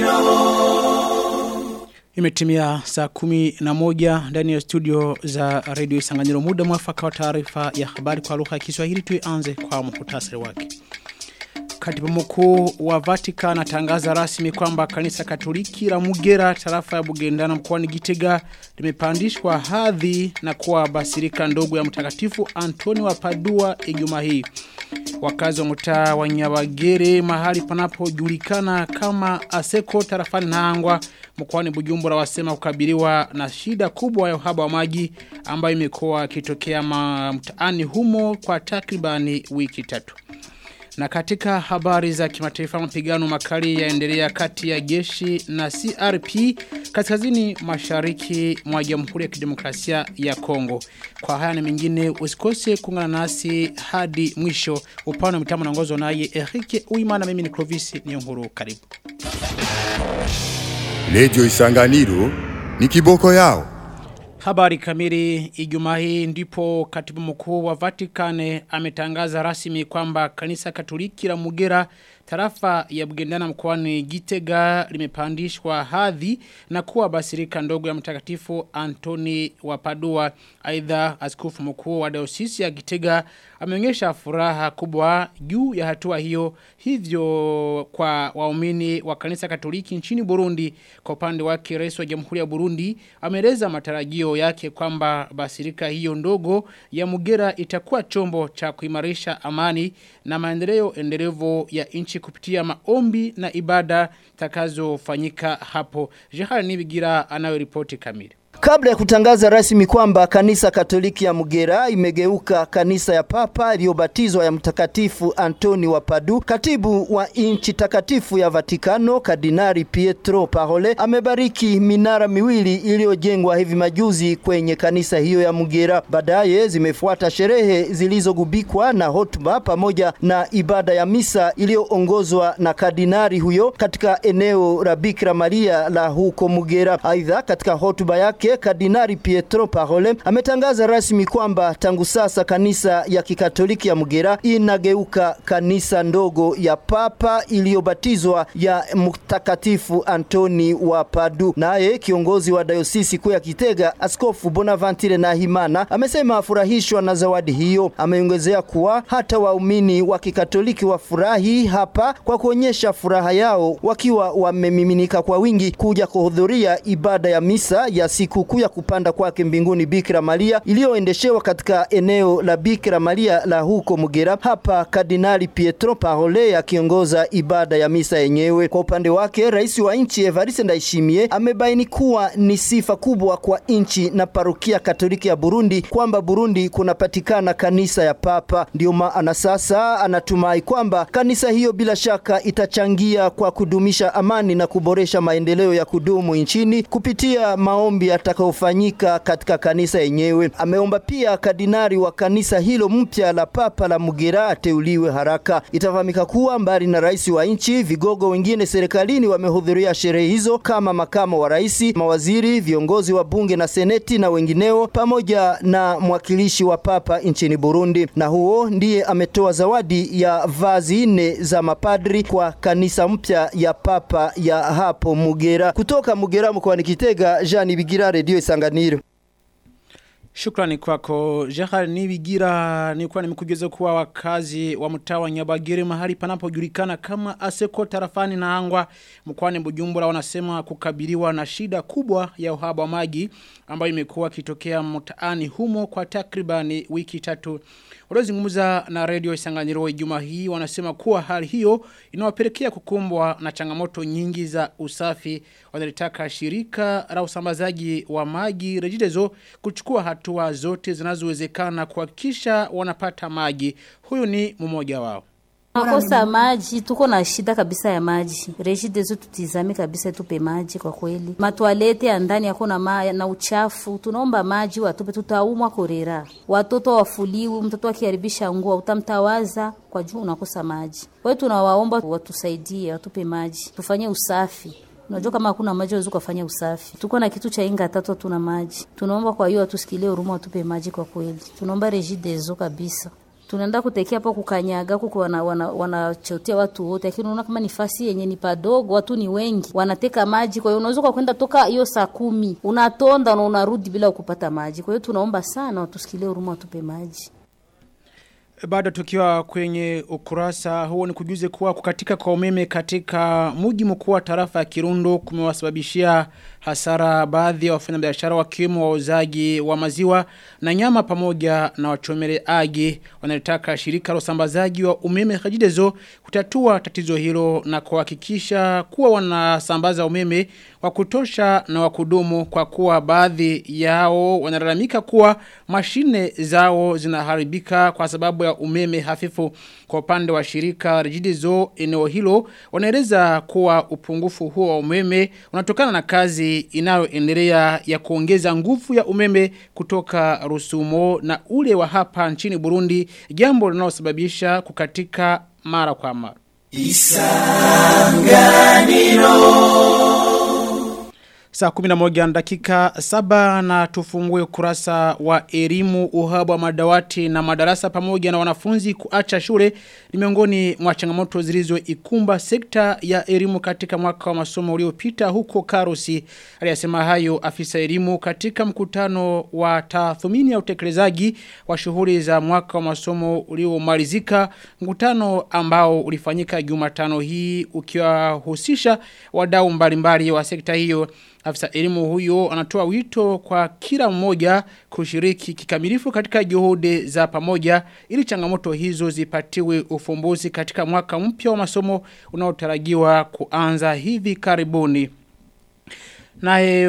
Imetimia saa kumi na moja ndani ya studio za redio Isanganiro muda mwafaka wa taarifa ya habari kwa lugha ya Kiswahili tuianze kwa muhtasari wake. Katibu mkuu wa Vatican atangaza rasmi kwamba kanisa Katoliki la Mugera tarafa ya Bugendana mkoani Gitega limepandishwa hadhi na kuwa basilika ndogo ya mtakatifu Antoni wa Padua Ijumaa hii. Wakazi wa mtaa wa Nyabagere mahali panapojulikana kama Aseko tarafani Nangwa mkoani Bujumbura wasema kukabiliwa na shida kubwa ya uhaba wa maji ambayo imekuwa ikitokea mtaani humo kwa takribani wiki tatu. Na katika habari za kimataifa mapigano makali yaendelea kati ya jeshi na CRP kaskazini mashariki mwa Jamhuri ya Kidemokrasia ya Kongo. Kwa haya na mengine usikose kuungana nasi hadi mwisho upande wa mitambo naongozwa naye Erike Uimana mimi ni Clovis Niyonkuru karibu. Lejo Isanganiro ni kiboko yao. Habari kamili Ijumaa hii ndipo katibu mkuu wa Vatican ametangaza rasmi kwamba kanisa Katoliki la Mugera tarafa ya Bugendana mkoani Gitega limepandishwa hadhi na kuwa basilika ndogo ya mtakatifu Antoni wa Padua. Aidha askofu mkuu wa diocese ya Gitega ameonyesha furaha kubwa juu ya hatua hiyo hivyo kwa waumini wa kanisa Katoliki nchini Burundi kwa upande wake rais wa Jamhuri ya Burundi ameeleza matarajio yake kwamba basilika hiyo ndogo ya Mugera itakuwa chombo cha kuimarisha amani na maendeleo endelevu ya nchi kupitia maombi na ibada takazofanyika hapo. Jehari Nibigira anayo ripoti kamili. Kabla ya kutangaza rasmi kwamba kanisa Katoliki ya Mugera imegeuka kanisa ya Papa iliyobatizwa ya Mtakatifu Antoni wa Padu, katibu wa nchi takatifu ya Vatikano Kardinali Pietro Parole amebariki minara miwili iliyojengwa hivi majuzi kwenye kanisa hiyo ya Mugera. Baadaye zimefuata sherehe zilizogubikwa na hotuba pamoja na ibada ya misa iliyoongozwa na kardinali huyo katika eneo la Bikira Maria la huko Mugera. Aidha, katika hotuba yake Kardinali Pietro Parole ametangaza rasmi kwamba tangu sasa kanisa ya Kikatoliki ya Mugera inageuka kanisa ndogo ya Papa iliyobatizwa ya Mtakatifu Antoni wa Padu. Naye kiongozi wa dayosisi kuu ya Kitega Askofu Bonaventure Nahimana amesema afurahishwa na zawadi hiyo. Ameongezea kuwa hata waumini wa Kikatoliki wafurahi hapa kwa kuonyesha furaha yao wakiwa wamemiminika kwa wingi kuja kuhudhuria ibada ya misa ya siku kuu ya kupanda kwake mbinguni Bikira Maria iliyoendeshewa katika eneo la Bikira Maria la huko Mugera. Hapa Kardinali Pietro Parole akiongoza ibada ya misa yenyewe. Kwa upande wake, rais wa nchi Evariste Ndayishimiye amebaini kuwa ni sifa kubwa kwa nchi na parokia Katoliki ya Burundi kwamba Burundi kunapatikana kanisa ya Papa. Ndio maana sasa anatumai kwamba kanisa hiyo bila shaka itachangia kwa kudumisha amani na kuboresha maendeleo ya kudumu nchini kupitia maombi yatakayofanyika katika kanisa yenyewe. Ameomba pia kardinali wa kanisa hilo mpya la Papa la Mugera ateuliwe haraka. Itafahamika kuwa mbali na rais wa nchi, vigogo wengine serikalini wamehudhuria sherehe hizo kama makamo wa rais, mawaziri, viongozi wa bunge na seneti na wengineo, pamoja na mwakilishi wa Papa nchini Burundi. Na huo ndiye ametoa zawadi ya vazi nne za mapadri kwa kanisa mpya ya Papa ya hapo Mugera. Kutoka Mugera mkoani Kitega, Jean Bigira, Radio Isanganiro. Shukrani kwako Jahar Nibigira nilikuwa nimekugeza kuwa wakazi wa mtaa wa Nyabagere mahali panapojulikana kama Aseko tarafani na Angwa mkoani Bujumbura wanasema kukabiliwa na shida kubwa ya uhaba wa maji ambayo imekuwa kitokea mtaani humo kwa takribani wiki tatu. Waliozungumza na Radio Isanganiro Ijumaa hii wanasema kuwa hali hiyo inawapelekea kukumbwa na changamoto nyingi za usafi. Wanalitaka shirika la usambazaji wa maji Rejidezo kuchukua hatua zote zinazowezekana kuhakikisha wanapata maji. Huyu ni mmoja wao. Nakosa maji, tuko na shida kabisa ya maji. Regideso tutizame kabisa, tupe maji kwa kweli. Matwalete ya ndani yako na ma, na uchafu, tunaomba maji watupe, tutaumwa korera. Watoto wafuliwi, mtoto akiharibisha nguo utamtawaza kwa juu unakosa maji. Kwa hiyo tunawaomba watusaidie, watupe maji, tufanye usafi. Unajua kama hakuna maji huwezi kufanya usafi. Tuko na kitu cha inga tatu tuna maji. Tunaomba kwa hiyo watusikilie huruma watupe maji kwa kweli. Tunaomba Regideso kabisa. tunaenda kutekea hapo kukanyaga huko wana, wana, wanachotea watu wote, lakini unaona kama ni fasi yenye ni padogo, watu ni wengi, wanateka maji. Kwa hiyo unaweza kwa kwenda toka hiyo saa kumi unatonda na unarudi bila kupata maji. Kwa hiyo tunaomba sana watusikilie huruma, watupe maji. Bado tukiwa kwenye ukurasa huo ni kujuze kuwa kukatika kwa umeme katika mji mkuu wa tarafa ya Kirundo kumewasababishia hasara baadhi ya wafanyabiashara wakiwemo wauzaji wa maziwa na nyama pamoja na wachomeleaji wanalitaka shirika la usambazaji wa umeme Kajidezo kutatua tatizo hilo na kuhakikisha kuwa wanasambaza umeme wa kutosha na wa kudumu kwa kuwa baadhi yao wanalalamika kuwa mashine zao zinaharibika kwa sababu ya umeme hafifu kwa upande wa shirika Regideso eneo hilo wanaeleza kuwa upungufu huo wa umeme unatokana na kazi inayoendelea ya kuongeza nguvu ya umeme kutoka Rusumo na ule wa hapa nchini Burundi jambo linalosababisha kukatika mara kwa mara Saa 11 dakika saba na tufungue kurasa wa elimu uhaba wa madawati na madarasa pamoja na wanafunzi kuacha shule ni miongoni mwa changamoto zilizoikumba sekta ya elimu katika mwaka wa masomo uliopita huko Karusi. Aliyasema hayo afisa elimu katika mkutano wa tathmini ya utekelezaji wa shughuli za mwaka wa masomo uliomalizika mkutano ambao ulifanyika Jumatano hii ukiwahusisha wadau mbalimbali wa sekta hiyo. Afisa elimu huyo anatoa wito kwa kila mmoja kushiriki kikamilifu katika juhudi za pamoja ili changamoto hizo zipatiwe ufumbuzi katika mwaka mpya wa masomo unaotarajiwa kuanza hivi karibuni. Naye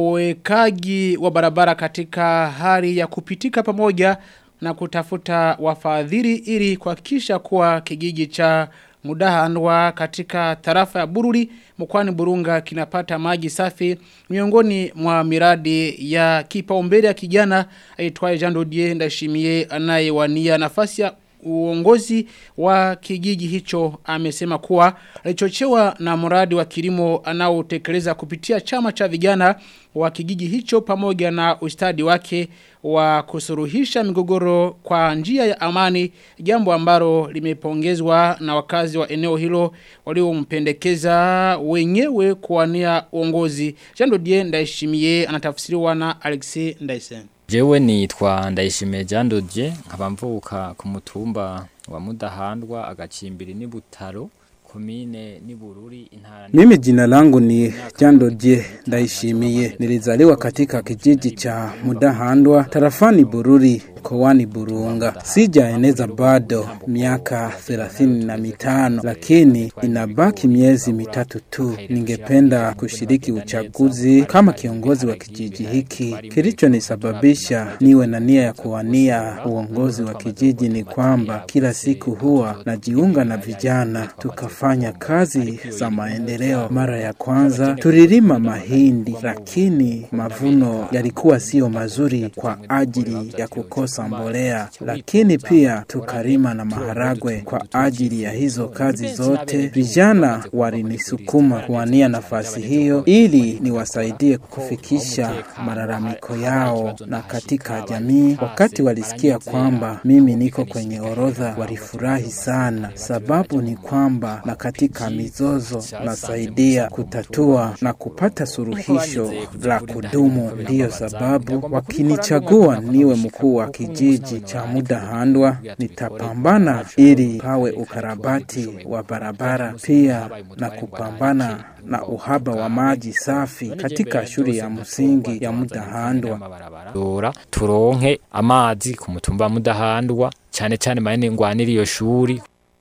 uwekaji wa barabara katika hali ya kupitika pamoja na kutafuta wafadhili ili kuhakikisha kuwa kijiji cha mudahandwa katika tarafa ya bururi mkwani burunga kinapata maji safi miongoni mwa miradi ya kipaumbele ya kijana aitwaye Jean Dodier Ndashimie anayewania nafasi ya uongozi wa kijiji hicho amesema kuwa alichochewa na mradi wa kilimo anaotekeleza kupitia chama cha vijana wa kijiji hicho pamoja na ustadi wake wa kusuruhisha migogoro kwa njia ya amani jambo ambalo limepongezwa na wakazi wa eneo hilo waliompendekeza wenyewe kuwania uongozi Jean Dodier Ndayishimiye anatafsiriwa na Alexis Ndayisen Jewe nitwa Ndayishimiye Jean Dodier nkaba mvuka ku mutumba wa Mudahandwa agacimbiri ni Butaro komine ni Bururi intara Mimi jina langu ni Jando Je Ndaishimiye. Nilizaliwa katika kijiji cha Mudahandwa tarafani Bururi mkoani Burunga. Sijaeneza bado miaka thelathini na mitano, lakini inabaki miezi mitatu tu. Ningependa kushiriki uchaguzi kama kiongozi wa kijiji hiki. Kilichonisababisha niwe na nia ya kuwania uongozi wa kijiji ni kwamba kila siku huwa najiunga na vijana tukafanya kazi za maendeleo. Mara ya kwanza tulilima mahindi, lakini mavuno yalikuwa sio mazuri kwa ajili ya kukosa mbolea, lakini pia tukalima na maharagwe. Kwa ajili ya hizo kazi zote, vijana walinisukuma kuwania nafasi hiyo ili niwasaidie kufikisha malalamiko yao, na katika jamii, wakati walisikia kwamba mimi niko kwenye orodha, walifurahi sana. Sababu ni kwamba na katika mizozo nasaidia kutatua na kupata suluhisho la kudumu. Ndiyo sababu wakinichagua niwe mkuu wa kijiji cha Mudahandwa, nitapambana ili pawe ukarabati wa barabara, pia na kupambana na uhaba wa maji safi katika shule ya msingi ya Mudahandwa. Dora turonke amazi ku mutumba wa Mudahandwa cyane cyane maene ngwanira iyo shuri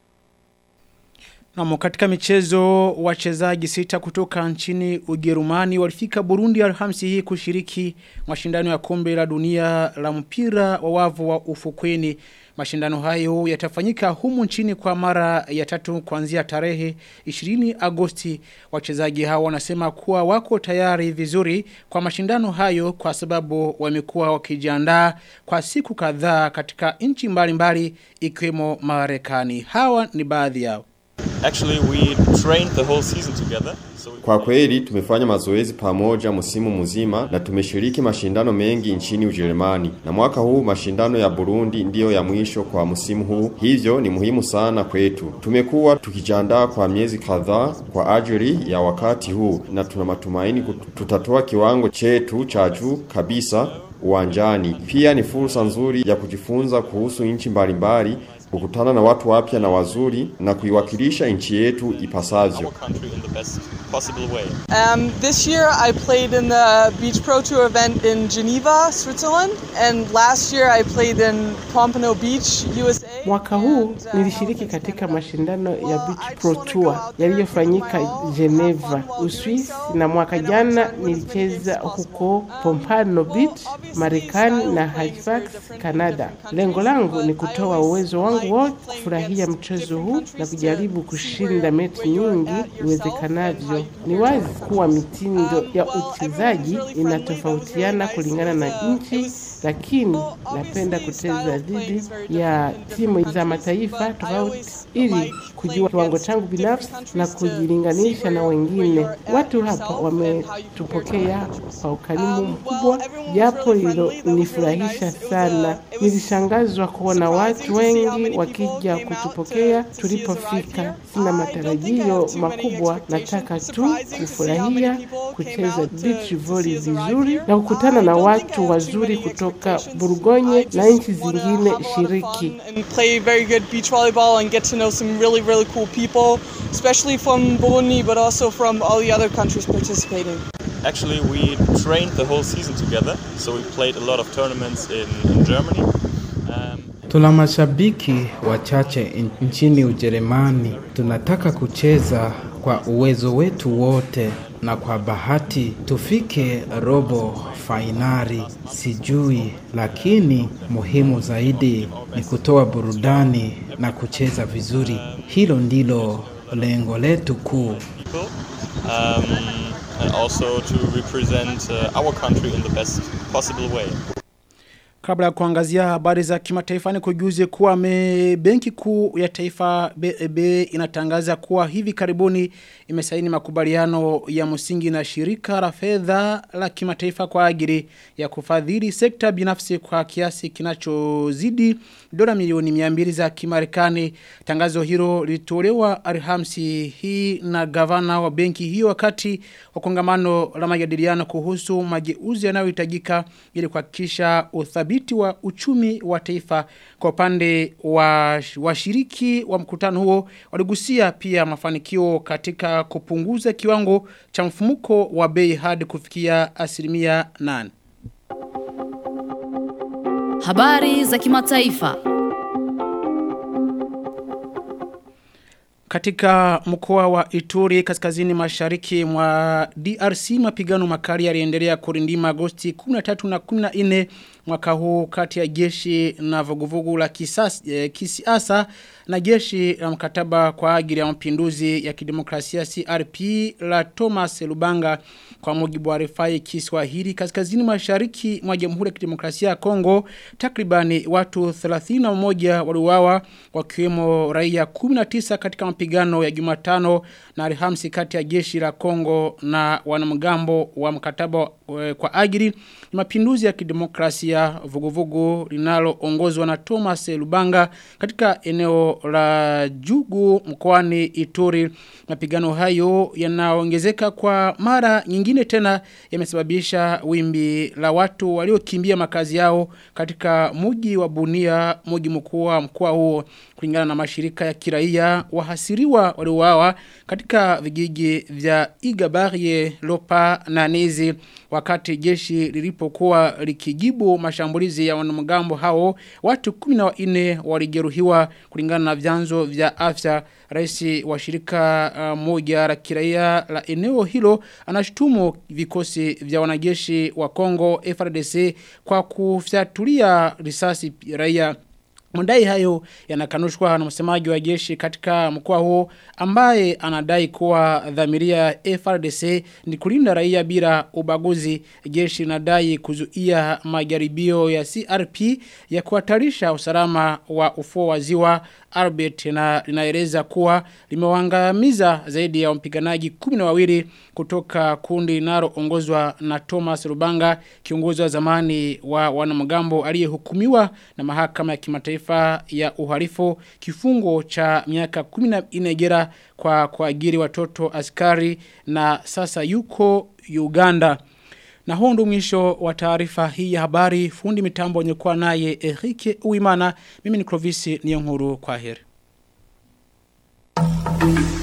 Na katika michezo wachezaji sita kutoka nchini Ujerumani walifika Burundi Alhamisi hii kushiriki mashindano ya kombe la dunia la mpira wa wavu wa ufukweni. Mashindano hayo yatafanyika humu nchini kwa mara ya tatu kuanzia tarehe 20 Agosti. Wachezaji hao wanasema kuwa wako tayari vizuri kwa mashindano hayo kwa sababu wamekuwa wakijiandaa kwa siku kadhaa katika nchi mbalimbali ikiwemo Marekani. Hawa ni baadhi yao. Actually, we trained the whole season together. Kwa kweli tumefanya mazoezi pamoja msimu mzima na tumeshiriki mashindano mengi nchini Ujerumani. Na mwaka huu mashindano ya Burundi ndiyo ya mwisho kwa msimu huu. Hivyo ni muhimu sana kwetu. Tumekuwa tukijiandaa kwa miezi kadhaa kwa ajili ya wakati huu na tuna matumaini tutatoa kiwango chetu cha juu kabisa uwanjani. Pia ni fursa nzuri ya kujifunza kuhusu nchi mbalimbali kukutana na watu wapya na wazuri na kuiwakilisha nchi yetu ipasavyo. Um, this year I played in the Beach Pro Tour event in Geneva, Switzerland, and last year I played in Pompano Beach, USA. Mwaka huu nilishiriki katika mashindano ya Beach Pro Tour yaliyofanyika Geneva, Uswisi, na mwaka jana nilicheza huko Pompano Beach, Marekani na Halifax, Canada. Lengo langu ni kutoa uwezo wangu wote kufurahia mchezo huu na kujaribu kushinda mechi nyingi iwezekanavyo. Ni wazi kuwa mitindo ya uchezaji inatofautiana kulingana na nchi, lakini napenda kucheza dhidi ya timu za mataifa tofauti ili kujua kiwango changu binafsi na kujilinganisha na wengine. Watu hapa wametupokea kwa ukarimu mkubwa, japo hilo nifurahisha sana. Nilishangazwa kuona watu wengi wakija kutupokea tulipofika. Sina matarajio makubwa, nataka tu kufurahia kucheza beach volley vizuri na kukutana na watu wazuri kutoka Burgonye na nchi zingine shiriki. And play very good beach volleyball and get to know some really, really cool people, especially from Burundi, but also from all the other countries participating. Actually, we trained the whole season together, so we played a lot of tournaments in, in Germany. Um, Tuna mashabiki wachache nchini Ujerumani. Tunataka kucheza kwa uwezo wetu wote na kwa bahati tufike robo fainali, sijui, lakini muhimu zaidi ni kutoa burudani na kucheza vizuri. Hilo ndilo lengo letu kuu. um, and also to represent uh, our country in the best possible way. Kabla ya kuangazia habari za kimataifa ni kujuze kuwa me benki kuu ya taifa BEB inatangaza kuwa hivi karibuni imesaini makubaliano ya msingi na shirika la fedha la kimataifa kwa ajili ya kufadhili sekta binafsi kwa kiasi kinachozidi dola milioni 200 za Kimarekani. Tangazo hilo lilitolewa Alhamisi hii na gavana wa benki hiyo wakati wa kongamano la majadiliano kuhusu mageuzi yanayohitajika ili kuhakikisha uthabiti wa uchumi wa taifa kwa upande wa washiriki wa mkutano huo waligusia pia mafanikio katika kupunguza kiwango cha mfumuko wa bei hadi kufikia asilimia 8. Habari za kimataifa. Katika mkoa wa Ituri kaskazini mashariki mwa DRC mapigano makali yaliendelea kurindima Agosti 13 na 14 mwaka huu kati ya jeshi na vuguvugu la kisas, eh, kisiasa na jeshi la mkataba kwa ajili ya mapinduzi ya kidemokrasia CRP la Thomas Lubanga kwa mujibu wa Refai Kiswahili kaskazini mashariki mwa Jamhuri ya Kidemokrasia ya Kongo takribani watu 31 waliuawa wakiwemo raia 19 katika mapigano ya Jumatano na Alhamisi kati ya jeshi la Kongo na wanamgambo wa mkataba eh, kwa ajili mapinduzi ya kidemokrasia vuguvugu linaloongozwa na Thomas Lubanga katika eneo la Jugu mkoani Ituri mapigano hayo yanaongezeka kwa mara nyingine tena yamesababisha wimbi la watu waliokimbia makazi yao katika muji wa Bunia muji mkuu wa mkoa huo kulingana na mashirika ya kiraia wahasiriwa waliouawa katika vijiji vya Igabarie, Lopa na Nizi wakati jeshi lilipokuwa likijibu mashambulizi ya wanamgambo hao watu 14 walijeruhiwa kulingana na vyanzo vya afya rais wa shirika uh, moja la kiraia la eneo hilo anashutumu vikosi vya wanajeshi wa Kongo FRDC kwa kufyatulia risasi raia Madai hayo yanakanushwa na msemaji wa jeshi katika mkoa huo ambaye anadai kuwa dhamiria ya FRDC ni kulinda raia bila ubaguzi. Jeshi linadai kuzuia majaribio ya CRP ya kuhatarisha usalama wa ufuo wa ziwa Albert na linaeleza kuwa limewangamiza zaidi ya wapiganaji kumi na wawili kutoka kundi linaloongozwa na Thomas Rubanga kiongozi wa zamani wa wanamgambo aliyehukumiwa na mahakama ya kimataifa ya uhalifu kifungo cha miaka 14 gera kwa kuajiri watoto askari na sasa yuko Uganda. Na huo ndo mwisho wa taarifa hii ya habari fundi mitambo nyekuwa naye Erike Uimana mimi ni Clovis Niyonkuru kwa heri.